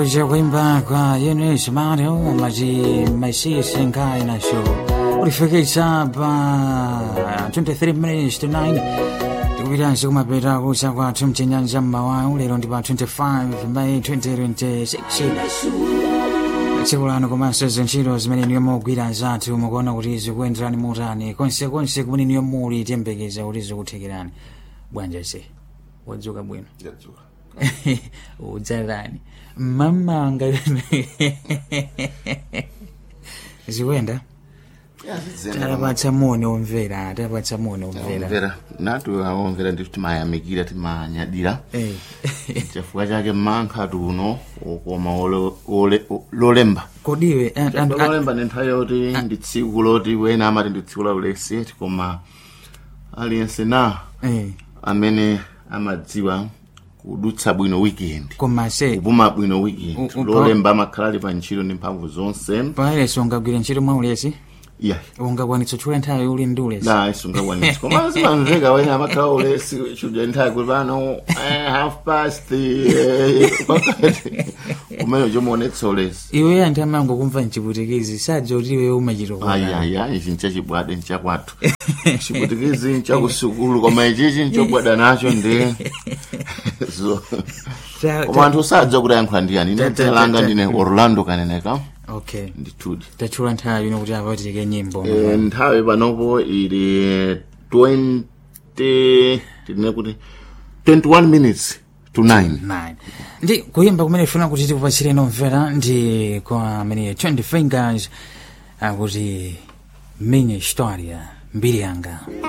kuimba kwa Eunice Mario maji maisisi nkai na show ulifikisha pa 23 minutes to 9 tikupitanso kumapeta kucha kwathu mchenyanja mmawawu lero ndi pa 25 May 2026 tsiku lano komanso zintchito zimene niyo mugwira zathu mukuona kuti zikuyenderani mutani konsekonse kumene niyo muli tiyembekeza kuti zikuthekerani bwanja se wadzuka bwino Ndadzuka. udzalani mamanga zikuyenda tapatsa moni omvera tapatsa moni omvera omvera natu aomvera ndikuti timayamikira timanyadira Eh. chifukwa chake mmankhatu uno ukoma ole- ole- lolemba kodiwe an- an- an- lolemba ndi nthawi yoti ndi tsiku loti wena amati ndi tsiku la ulesi koma aliyense na eh, amene amadziwa kudutsa bwino weekend koma se kupuma bwino weekend U- u- lolemba amakhala ali pa ntchito ndi mphamvu zonse paulesi ungagwira ntchito mwa ulesi yeah ungakwanitsa tchula nthawi uli ndi ulesi na isungakwanisi koma simamveka wena amakhala ulesi chudya nthawi kuti pano eh, half past eh, kumene chomuonetsa ulesi iwe anthu amango kumva mchiputikizi sadza kuti iwe umachitokoa ayaya ichi nchachibwade nchakwathu chiputikizi nchakusukulu koma ichichi nchobwada nacho ndi so koma anthu sadza kuti ayankhula ndiyani ine Ta- ta- dzina langa ta- ndine orlando kaneneka okay ndithudi tatchula nthawi ino kuti apa titike nyimbo Eh, nthawi panopo ili 20 tine kuti 21 minutes to 9 9 ndi kuyimba kumene tifuna kuti tikupatsire nomvera ndi kwa amene 20 fingers akuti minha história mbiri yanga